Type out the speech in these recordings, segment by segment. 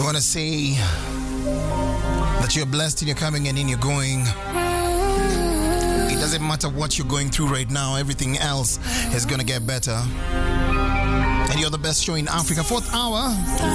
want to say that you're blessed in your coming and in your going. It doesn't matter what you're going through right now, everything else is going to get better. And you're the best show in Africa. Fourth hour.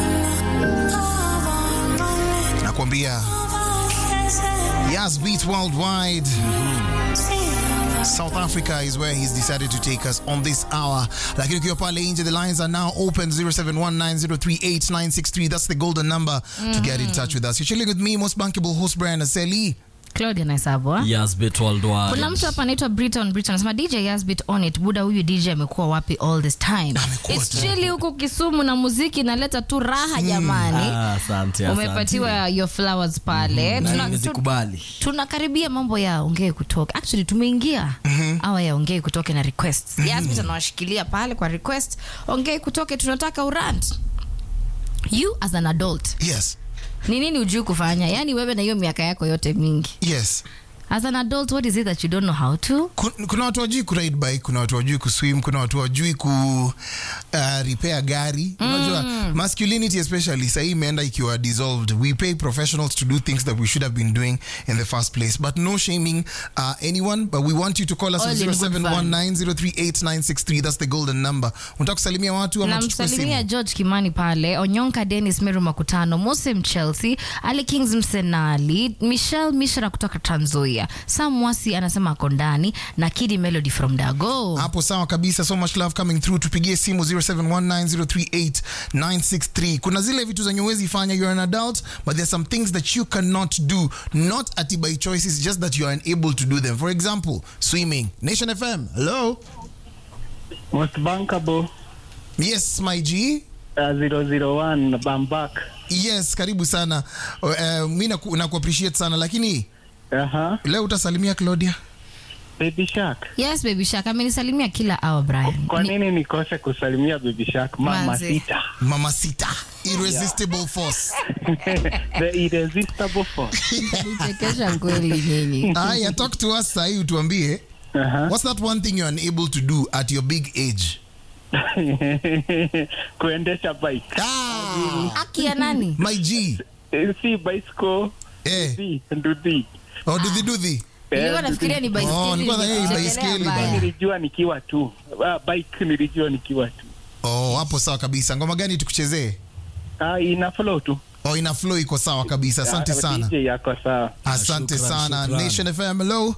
Nakwambia. Yas Beats Worldwide. South Africa is where he's decided to take us on this hour. Lakini ukiwa pale nje, the lines are now open 0719038963. That's the golden number to get in touch with us. You're chilling with me, most bankable host Brian Aseli. Claudia Naisabwa. Yasbit worldwide. Kuna mtu hapa anaitwa Briton Briton anasema DJ Yasbit on it. Buda huyu DJ amekuwa wapi all this time? Amekuwa It's tu. chilly huko Kisumu na muziki inaleta tu raha jamani. Ah, asante, asante. Umepatiwa your flowers pale. Na Tuna- tu- nimezikubali. tunakaribia mambo ya ongee kutoke actually tumeingia awa ya ongee kutoke na requests Yasmin anawashikilia pale kwa request ongee kutoke tunataka urant you as an adult Yes. ni nini ujui kufanya yaani wewe na hiyo miaka yako yote mingi Yes. as an adult what is it that you don't know how to Kun- kuna watu wajui kuride bike kuna watu wajui kuswim kuna watu wajui ku uh, repair gari unajua masculinity especially sahii imeenda ikiwa dissolved we pay professionals to do things that we should have been doing in the first place but no shaming uh, anyone but we want you to call us All on in good fun. 0719038963 that's the golden number unataka kusalimia watu ama tuchukue namsalimia simu george kimani pale onyonka denis meru makutano mosem chelsea ali kings msenali michel mishra kutoka tanzoia sam mwasi anasema ako ndani na kidi melody from dago hapo sawa kabisa so much love coming through tupigie simu 0719038963 kuna zile vitu zenye uwezi fanya you're an adult but there's some things that you cannot do not ati by choices just that you are unable to do them for example swimming nation fm hello Most bankable yes my g uh, 001 Bambak. yes karibu sana uh, mi naku, naku appreciate sana lakini Aha. leo utasalimia claudia Baby Shark. yes baby shak amenisalimia kila hour brian Kwa Ni- nini nikose kusalimia Baby Shark? Mama Manze. Sita. mama sita irresistible force The irresistible force. nichekesha kweli nyinyi aya talk to us sahii utuambie Aha. what's that one thing you're unable to do at your big age Kuendesha bike. ah, haki ya nani my g Eh, Si bicycle. eh. Si nduthi. oh, dudhi dudhi nilikuwa nafikiria ni Oh, baiskeli nilikuwa nadhani ni nikachekelea baiskeli mbaya. bana. Nilijua nikiwa tu. Ah, bike nilijua nikiwa tu. oh, hapo sawa kabisa ngoma gani tukuchezee Ah, ina flow tu. oh, ina flow iko sawa kabisa asante Ah, sana DJ yako sawa. asante Shukran, sana shukran. nation fm hello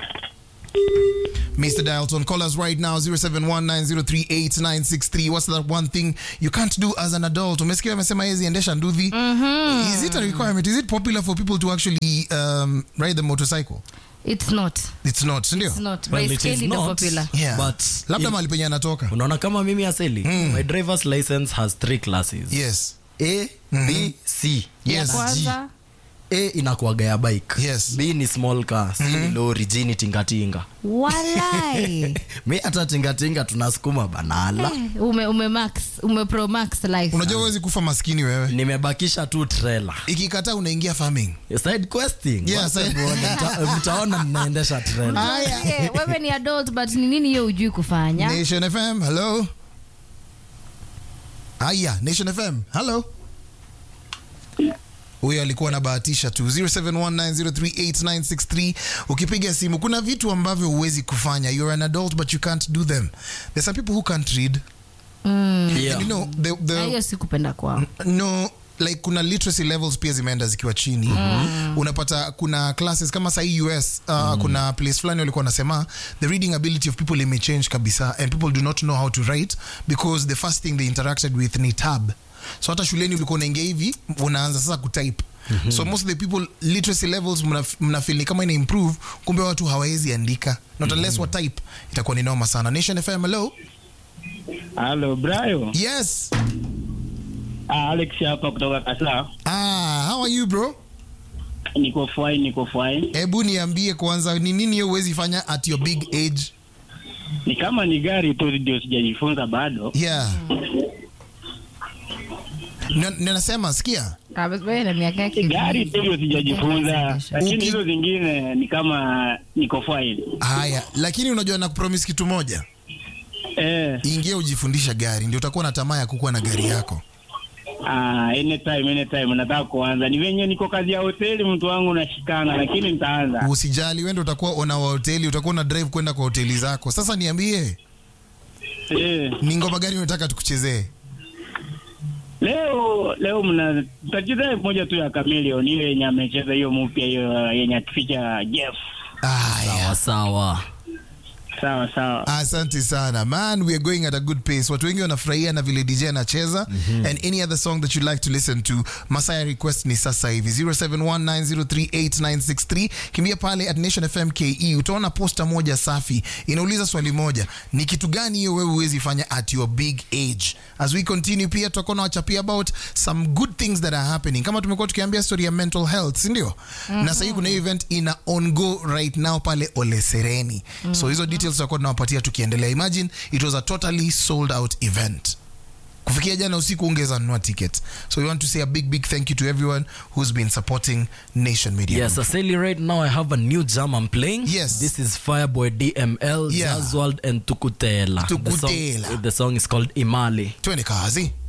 Mr. Dialton, call us right now 0719038963. What's that one thing you can't do as an adult? Umesikia amesema hezi endesha nduthi. Is it a requirement? Is it popular for people to actually um, ride the motorcycle? It's not. It's not, si ndio? It's not. Well, it is Baiskeli ndo not, popular. Yeah. but Labda if- mahali penye anatoka. unaona kama mimi aseli my driver's license has three classes Yes. a b c Ya Yes. kwanza a inakuaga ya bike Yes. b ni small car c ni lori g ni tingatinga walai mi hata tingatinga tunasukuma banala ume, ume max ume pro max life Unajua huwezi kufa maskini wewe. nimebakisha tu trailer Ikikataa unaingia farming. side questing Yeah, Wacha side- muone, mta- mtaona ninaendesha trailer Aya. wewe ni adult but ni nini hiyo ujui kufanya Nation FM, hello. Haya, Nation FM, hello. Huyo alikuwa anabahatisha tu 0719038963 ukipiga simu kuna vitu ambavyo huwezi kufanya you're an adult but you can't do them there's some people who can't read Yeah. you know the, Na the, hiyo sikupenda kwao no like kuna literacy levels pia zimeenda zikiwa chini unapata kuna classes kama sahii us uh, kuna place fulani walikuwa wanasema the reading ability of people imechange kabisa and people do not know how to write because the first thing they interacted with ni tab so hata shuleni ulikuwa unaingia hivi unaanza sasa kutype so most of the people literacy levels mnaf- mnafeel ni kama ina improve kumbe watu hawawezi andika not unless wa type itakuwa ni noma sana nation fm hello Hello, Brayo. yes Ah, Alex hapa kutoka Kasa. ah how are you bro Niko fine, niko fine. hebu niambie kwanza ni nini hiyo huwezi fanya at your big age Ni kama ni gari tu ndio sijajifunza bado. yeah Na- ninasema sikia Ah, but wewe na miaka yake Gari tu ndio sijajifunza, Uki- lakini hizo zingine ni kama niko fine. haya lakini unajua na kupromise kitu moja Eh, ingia ujifundisha gari ndio utakuwa na tamaa ya kukuwa na gari yako Ah, anytime anytime nataka kuanza. Ni venye niko kazi ya hoteli mtu wangu nashikana lakini nitaanza. usijali wende utakuwa ona wa hoteli utakuwa una drive kwenda kwa hoteli zako sasa niambie Eh, ni ngoma gani unataka tukuchezee leo leo mna tutacheza moja tu ya Chameleon ile yenye amecheza hiyo mpya hiyo yenye akificha Jeff. aya sawa sawa Sawa sawa. asante sana man we are going at a good pace watu wengi wanafurahia na vile dj anacheza and any other song that you'd like to listen to masaya request ni sasa hivi 0719038963 kimbia pale at nation fm ke utaona posta moja safi inauliza swali moja ni kitu gani hiyo wewe huwezi fanya at your big age as we continue pia tutakuwa na wachapia about some good things that are happening kama tumekuwa tukiambia story ya mental health sindio na sahii kuna hiyo event ina ongo right now pale olesereni so hizo details tutakuwa tunawapatia tukiendelea imagine it was a totally sold out event kufikia jana usiku ungeza nunua ticket so we want to say a big big thank you to everyone who's been supporting nation media Yes, Group. Aseli, right now I have a new jam I'm playing. Yes. This is Fireboy DML, Yeah. Jazzworld, and Tukutela. The Tukutela. song, the song is called Imali. twende kazi